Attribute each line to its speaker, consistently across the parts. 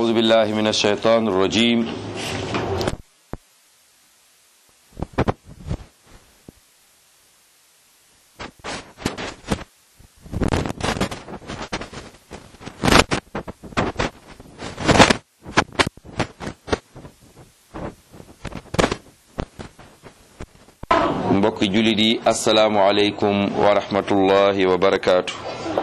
Speaker 1: أعوذ بالله من الشيطان الرجيم mbokki jullit yi asalaamualeykum wa rahmatullahi wa barakaatu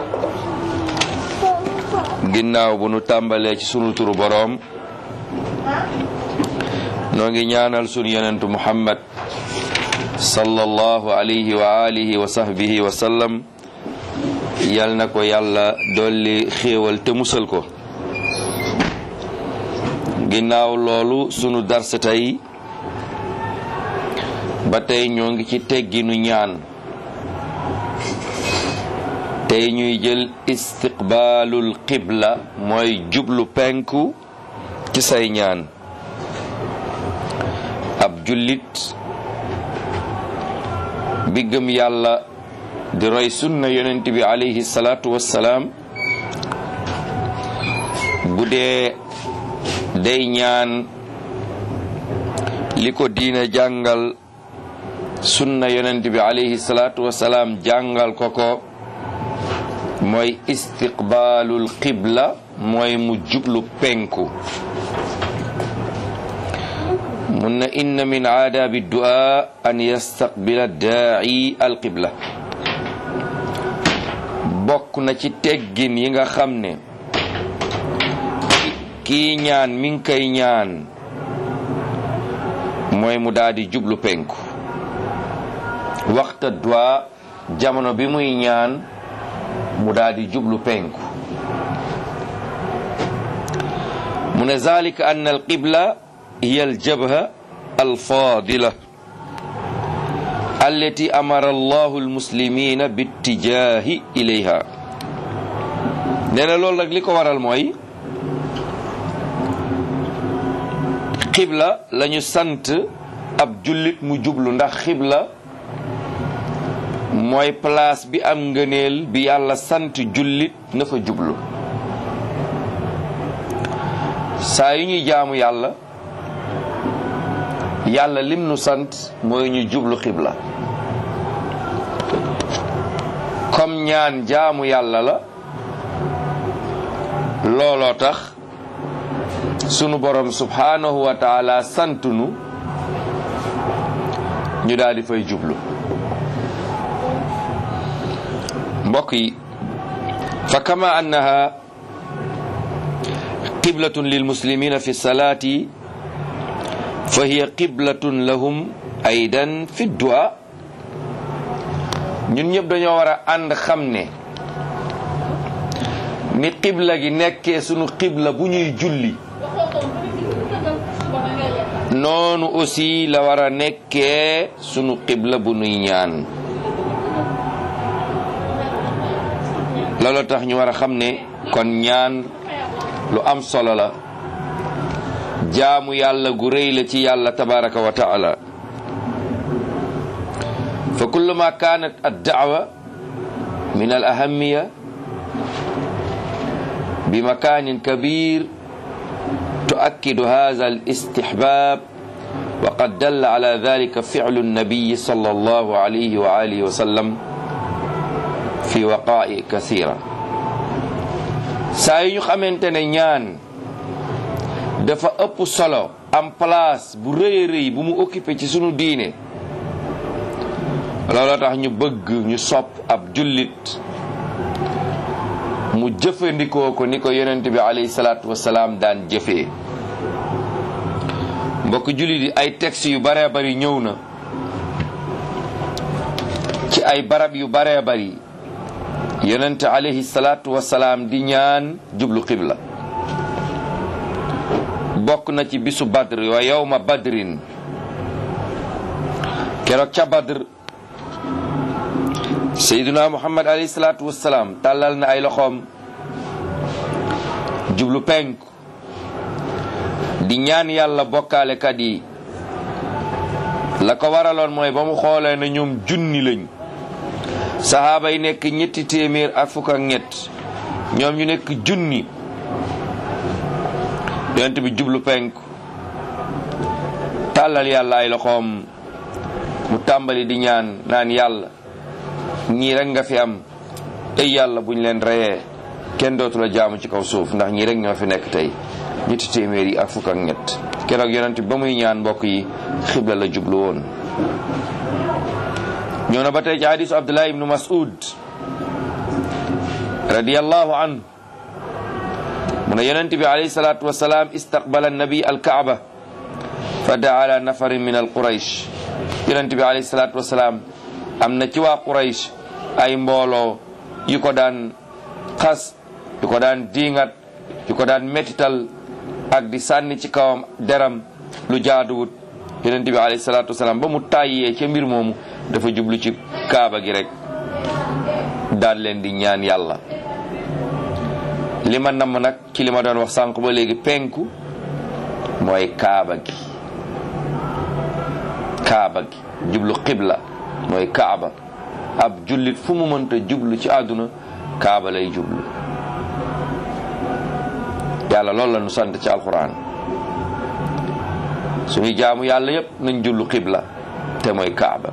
Speaker 1: ginnaaw bu nu tàmbalee ci sunu turu boroom noo ngi ñaanal sunu yonentu muhammad sallallahu alayhi wa alihi wa sahbihi wa sallam yal na ko yàlla dolli xéewal te musal ko ginnaaw loolu sunu darsa tey ba tey ñoo ngi ci tegginu ñaan tey ñuy jël istiqbaalul qibla mooy jublu penku ci say ñaan ab jullit bi gëm yàlla di roy sunna yonent bi alayhi salaatu wassalaam bu dee day ñaan li ko diina jàngal sunna yonent bi alayhi salaatu wasalaam jàngal ko ko mooy istiqbaalul qibla mooy mu jublu penku mun na inna min aadaabi du'a an yastaqbila daa'i al qibla bokk na ci teggin yi nga xam ne kii ñaan mi ngi koy ñaan mooy mu daldi jublu penku waxta du'a jamono bi muy ñaan mu daldi jublu penku mu ne zalika ann alqibla hiya aljabha alfadila allati amara allahu almuslimina bittijahi ilayha nee na loolu nag li ko waral mooy xibla lañu sant ab jullit mu jublu ndax xibla mooy place bi am ngëneel bi yàlla sant jullit na fa jublu saa yu ñuy jaamu yàlla yàlla lim nu sant mooy ñu jublu xibla comme ñaan jaamu yàlla la looloo tax sunu borom subhanahu wa taala sant nu ñu daal di fay jublu mbokk yi fa kama annaha qiblatun lil muslimina fi salaati fa hiya qiblatun lahum aydan fi du'a ñun ñëpp dañoo war a ànd xam ne ni qibla gi nekkee sunu qibla bu ñuy julli noonu aussi la war a nekkee sunu qibla bu nuy ñaan loolu tax ñu war a xam ne kon ñaan lu am solo la jaamu yàlla gu rëy la ci yàlla tabaraka wa taala fa kullama kanat ad-da'wa min al-ahammiya bi makanin kabir tu'akkidu hadha al-istihbab wa qad dalla ala dhalika fi'lu an-nabiy sallallahu alayhi wa alihi wa sallam fi waqaa'i kasira saa yu ñu xamante ne ñaan dafa ëpp solo am place bu rëy rëy bu mu occupé ci sunu diine looloo tax ñu bëgg ñu sopp ab jullit mu jëfandikoo ko ni ko yonent bi alayhi salaatu wasalaam daan jëfee mbokk jullit yi ay textes yu baree bari ñëw na ci ay barab yu baree bari yonent alayhi salaatu wasalaam di ñaan jublu xibla bokk na ci bisu badr wa yawma badrin keroog ca badr seyduna muhammad alayhi salaatu wasalaam tàllal na ay loxoom jublu penku di ñaan yàlla bokkaalekat yi la ko waraloon mooy ba mu xoolee na ñoom junni lañ saxaaba yi nekk ñetti téeméer ak fukk ak ñett ñoom ñu nekk junni yonent bi jublu penku tàllal yàlla ay loxoom mu tàmbali di ñaan naan yàlla ñii rek nga fi am ay yàlla buñ leen reyee kenn dootu la jaamu ci kaw suuf ndax ñii rek ñoo fi nekk tey ñetti téeméer yi ak fukk ak ñett keroog yonent bi ba muy ñaan mbokk yi xibla la jublu woon ñëw na ba tey ci hadisu abdullah ibnu mas'ud radiyallahu anhu mu ne yonent bi alayhi salatu wasalaam istaqbala annabi alkaaba fa daa ala nafarin min al quraysh yonent bi alayhi salatu wasalaam am na ci waa quraysh ay mbooloo yu ko daan xas yu ko daan diingat yu ko daan metital ak di sànni ci kawam deram lu jaaduwut yonent bi alayhi salatu wasalaam ba mu tàyyee ca mbir moomu dafa jublu ci kaaba gi rek daan leen di ñaan yàlla li ma namm nag ci li ma doon wax sànq ba léegi penku mooy kaaba gi kaaba gi jublu xibla mooy kaaba ab jullit fu mu mënta jublu ci àdduna kaaba lay jublu yàlla loolu la nu sant ci alquran suñu jaamu yàlla yépp nañ jublu xibla te mooy kaaba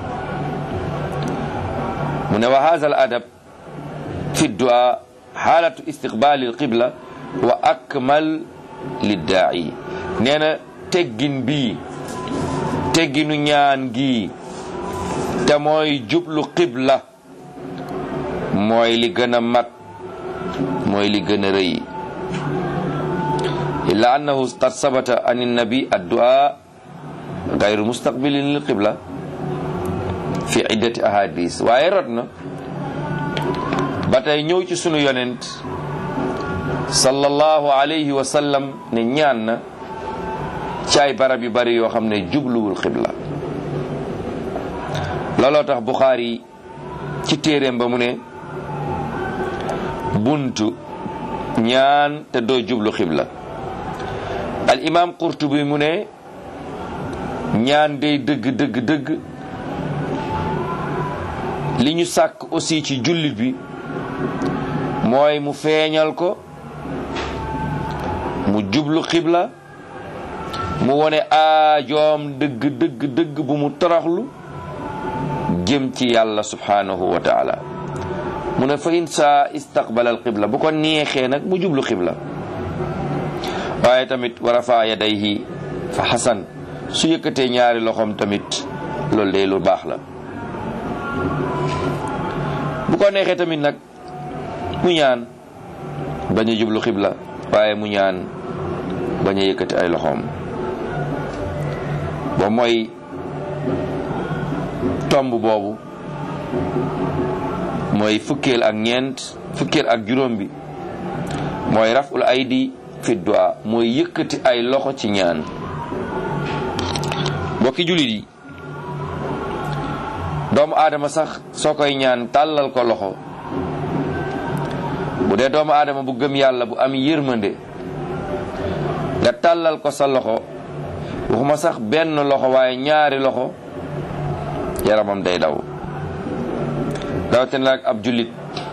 Speaker 1: mu ne wa hadha al adab fi du'a xaalatu istiqbaali alqibla wa akmal liddaa'i nee na teggin bii tegginu ñaan gi te mooy jublu qibla mooy li gën a mat mooy li gën a rëy illa annahu qad sabata an innabi addu'a gayru mustaqbilin lil qibla fi iddati ahadis waaye rot na ba tey ñëw ci sunu yonent sallallahu alayhi wa sallam ne ñaan na ci ay barab yu bari yoo xam ne jubluwul xibla looloo tax Buxaari ci téeréem ba mu ne buntu ñaan te doo jublu xibla al imam Qurtubi mu ne ñaan day dëgg dëgg dëgg li ñu sàkk aussi ci jullit bi mooy mu feeñal ko mu jublu xibla mu wone aajoom dëgg dëgg dëgg bu mu toroxlu jëm ci yàlla subhanahu wa taala mu ne fa in saa istaqbala al qibla bu ko neexee nag mu jublu xibla waaye tamit wa rafa yadayhi fa xasan su yëkkatee ñaari loxoom tamit loolu day lu baax la bu ko neexee tamit nag mu ñaan bañ a jublu xibla waaye mu ñaan bañ a yëkkati ay loxoom ba mooy tomb boobu mooy fukkeel ak ñeent fukkeel ak juróom bi mooy raful aydi fi du'a mooy yëkkati ay loxo ci ñaan mbokki jullit yi doomu aadama sax soo koy ñaan tàllal ko loxo bu dee doomu aadama bu gëm yàlla bu am yërmande nga tàllal ko sa loxo waxuma sax benn loxo waaye ñaari loxo yaramam day daw rawatina nag ab jullit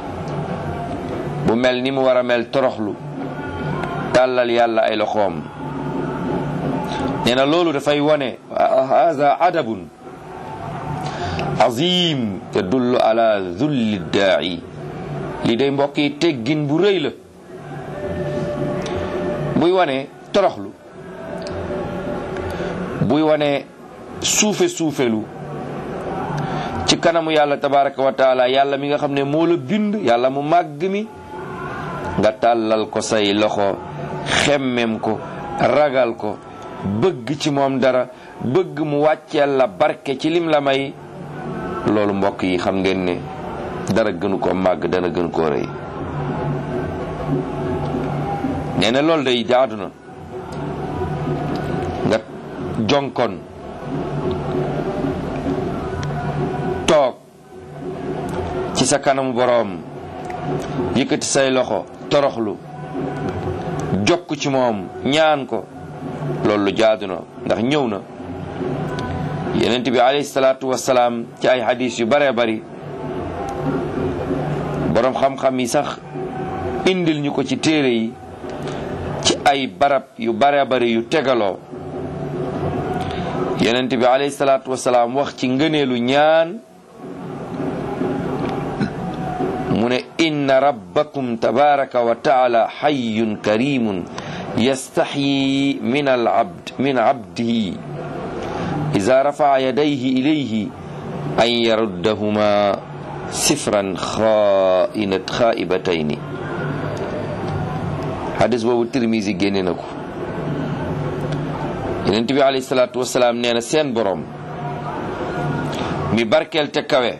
Speaker 1: bu mel ni mu war a mel toroxlu tàllal yàlla ay loxoom nee na loolu dafay wone haza adabun azim yadullu ala zulli daa'i lii day mbokk yi teggin bu rëy la buy wane toroxlu buy wane suufe suufelu ci kanamu yàlla tabaraka wa taala yàlla mi nga xam ne moo la bind yàlla mu màgg mi nga tàllal ko say loxo xemmem ko ragal ko bëgg ci moom dara bëgg mu wàcceel la barke ci lim la may loolu mbokk yi xam ngeen ne dara gënu ko màgg dara gënu koo rëy nee na loolu day jaadu na nga jonkon toog ci sa kanamu boroom yëkkati say loxo toroxlu jokk ci moom ñaan ko loolu lu jaadu na ndax ñëw na yenent bi alayhi salaatu wasalaam ci ay hadis yu bare bari boroom xam-xam yi sax indil ñu ko ci téere yi ci ay barab yu bare bari yu tegaloo yonent bi alayhi salaatu wasalaam wax ci ngëneelu ñaan mu ne inna rabbakum tabaraka wa taala xayyun karimun yastaxyi min al abd min abdihi ida rafaa yadayhi ilayhi an yaruddahuma sifran xaainat xaa'ibatayni hadis boobu Tirmisi génne na ko yonent bi alayhi salaatu wasalaam nee na seen borom mi barkeel te kawe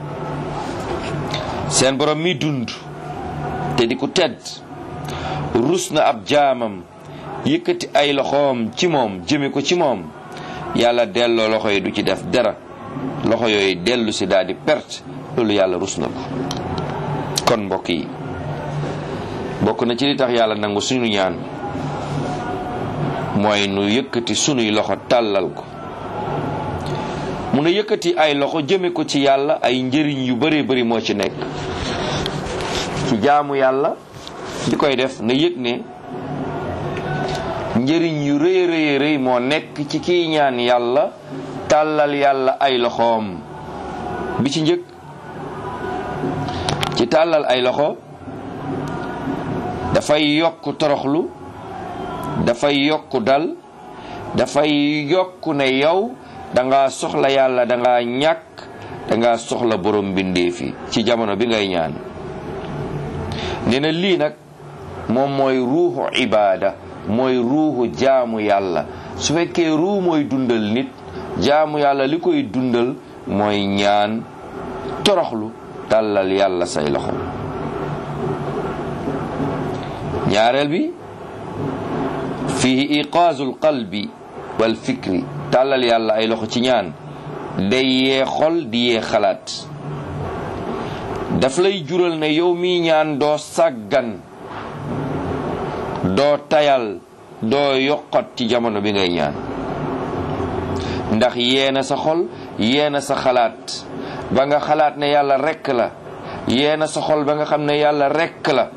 Speaker 1: seen borom mi dund te di ku tedd rus na ab jaamam yëkkati ay loxoom ci moom jëme ko ci moom yàlla delloo loxo yi du ci def dara loxo yooyu dellu si daal di perte loolu yàlla rus na ko kon mbokk yi bokk na ci li tax yàlla nangu suñu ñaan mooy nu yëkkati sunuy loxo tàllal ko mu ne yëkkati ay loxo jëme ko ci yàlla ay njëriñ yu bëree bëri moo ci nekk ci jaamu yàlla di koy def na yëg ne njëriñ yu rëy rëy rëy moo nekk ci kiy ñaan yàlla tàllal yàlla ay loxoom bi ci njëkk ci tàllal ay loxo dafay yokk toroxlu dafay yokk dal dafay yokk ne yow danga soxla yàlla danga ñàkk danga soxla borom mbindeef yi ci jamono bi ngay ñaan nee na lii nag moom mooy ruuxu ibaada mooy ruuxu jaamu yàlla su fekkee ruu mooy dundal nit jaamu yàlla li koy dundal mooy ñaan toroxlu tàllal yàlla say loxo ñaareel bi fihi iqaazul qalbi wal fikri tàllal yàlla ay loxo ci ñaan day yee xol di yee xalaat daf lay jural ne yow mi ñaan doo sàggan doo tayal doo yokkat ci jamono bi ngay ñaan ndax yeena sa xol yeena sa xalaat ba nga xalaat ne yàlla rekk la yeena sa xol ba nga xam ne yàlla rekk la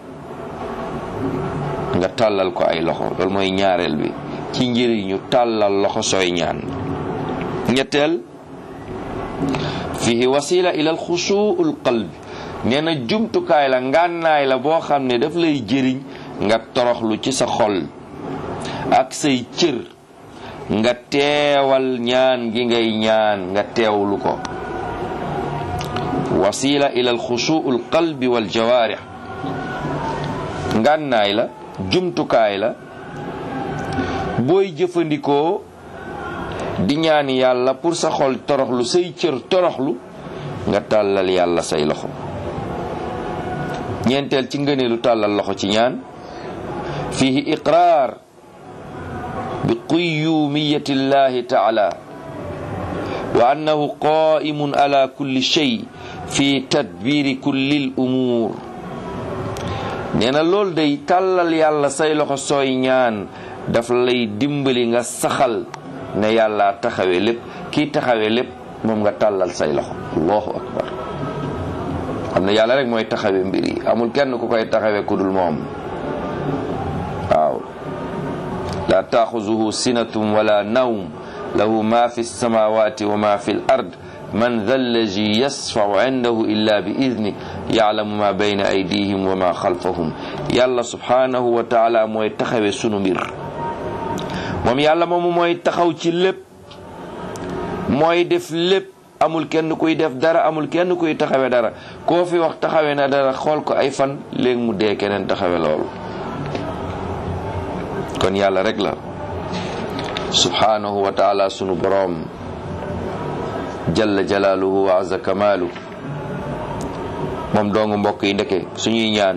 Speaker 1: nga tàllal ko ay loxo loolu mooy ñaareel bi ci njëriñu tàllal loxo sooy ñaan ñetteel fihi wasila ila alxusuul qalbi nee na jumtukaay la ngànnaay la boo xam ne daf lay jëriñ nga toroxlu ci sa xol ak say cër nga teewal ñaan gi ngay ñaan nga teewlu ko wasila ila alxusuul qalbi wal jawaarix ngànnaay la jumtukaay la booy jëfandikoo di ñaan yàlla pour sa xol toroxlu say cër toroxlu nga tàllal yàlla say loxo ñeenteel ci ngëneelu tàllal loxo ci ñaan fihi iqraar bi quyumiyati llahi taala wa annahu qaimun ala kulli shay fi tadbiri kulli l umuur nee na loolu day tàllal yàlla say loxo sooy ñaan daf lay dimbali nga saxal ne yàlla taxawee lépp kii taxawee lépp moom nga tàllal say loxo allahu akbar xam ne yàlla rek mooy taxawee mbir yi amul kenn ku koy taxawee ku dul moom waaw la taaxuzuhu sinatun wala nawm lahu ma fi samawati wa ma fi l ard man dha allazi yasfau indahu illa bi idni yaalamu ma bayna aydihim wa ma xalfahum yàlla subhanahu wa taala mooy taxawe sunu mbir moom yàlla moomu mooy taxaw ci lépp mooy def lépp amul kenn kuy def dara amul kenn kuy taxawe dara koo fi wax taxawe na dara xool ko ay fan léegi mu dee keneen taxawe loolu kon yàlla rek la subhanahu wa taala sunu boroom jalla jalaaluhu wa azza kamaalu moom doongu mbokk yi ndeke suñuy ñaan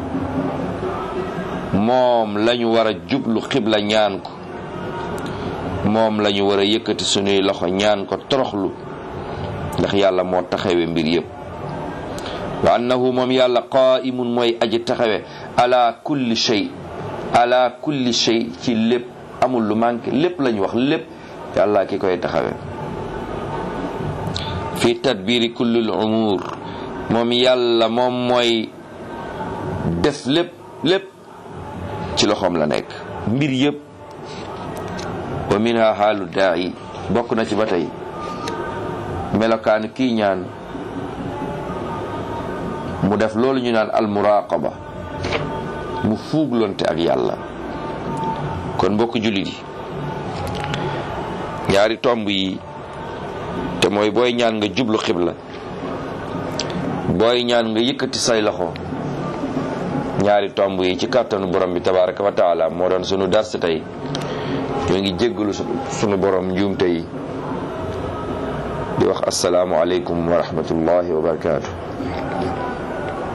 Speaker 1: moom lañu war a jublu xibla ñaan ko moom lañu war a yëkkati suñuy loxo ñaan ko toroxlu ndax yàlla moo taxawe mbir yépp wa annahu moom yàlla qaimun mooy aji taxawe ala kulli shay ala kulli shay ci lépp amul lu manqué lépp lañu wax lépp yàlla ki koy taxawe fi tadbiri kullil umur moom yàlla moom mooy def lépp lépp ci loxoom la nekk mbir yëpp wa minha xaalu daa'i bokk na ci ba tey melokaanu kii ñaan mu def loolu ñu naan almuraqaba mu fuuglonte ak yàlla kon mbokk jullit yi ñaari tomb yi te mooy booy ñaan nga jublu xibla booy ñaan nga yëkkati say loxo ñaari tomb yi ci kàttanu borom bi tabaraka wa taala moo doon sunu dars tey ñoo ngi jéggalu sunu borom njuumte yi di wax asalaamu aleykum wa rahmatullahi wa barakaatu